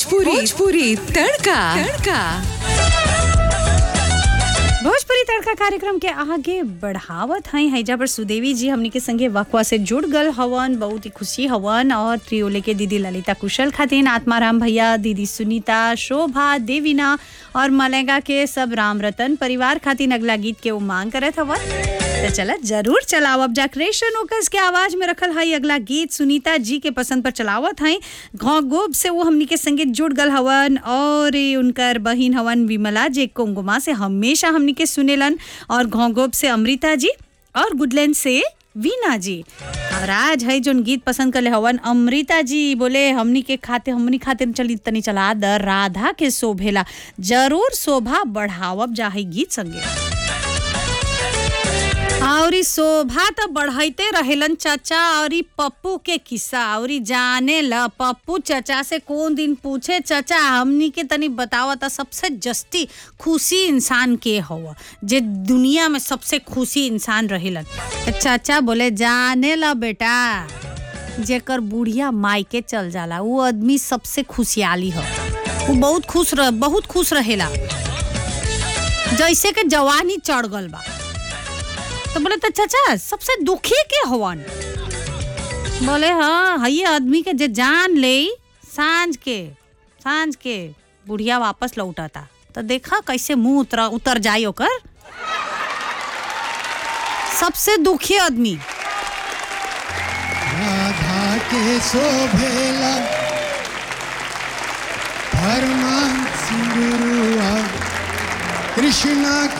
भोजपुरी भोजपुरी तड़का तड़का भोजपुरी तड़का कार्यक्रम के आगे बढ़ावत हई हैजा पर सुदेवी जी हमनी के संगे वकवा से जुड़ गल हवन बहुत ही खुशी हवन और त्रियोले के दीदी ललिता कुशल खातिन आत्माराम भैया दीदी सुनीता शोभा देवीना और मलेगा के सब राम रतन परिवार खातिन अगला गीत के उमांग करत हवन तो चला जरूर चलाओ अब जाक्रेशन ओकस के आवाज में रखल हई अगला गीत सुनीता जी के पसंद पर चलावत हई घौ गोब से वो हमनी के संगे जुड़ गल हवन और ये उनकर बहिन हवन विमला जे कोंगुमा से हमेशा हमनी के सुनेलन और घोंगोब से अमृता जी और गुडलैंड से वीना जी और आज है जोन गीत पसंद करले हवन अमृता जी बोले हमनी के खाते हमनी खाते चली तनी चला द राधा के शोभेला जरूर शोभा बढ़ावब जा है गीत संगे और ई शोभा तो बढ़ाइते रहेलन चाचा और ई पप्पू के किस्सा और ई जाने ल पप्पू चाचा से कौन दिन पूछे चाचा हमनी के तनी बतावा था सबसे जस्ती खुशी इंसान के हव जे दुनिया में सबसे खुशी इंसान रहेलन तो चाचा बोले जाने ल बेटा जेकर बुढ़िया मायके चल जाला वो आदमी सबसे खुशहाली हो वो बहुत खुश रह बहुत खुश रहेला जैसे के जवानी चढ़ गल बा तो बोले तो चाचा सबसे दुखी के हवन बोले हाँ हई आदमी के जे जान ले सांझ के सांझ के बुढ़िया वापस लौटता तो देखा कैसे मुंह उतर उतर जाई ओकर सबसे दुखी आदमी राधा के शोभेला धर्मा सिंदुरुआ कृष्णा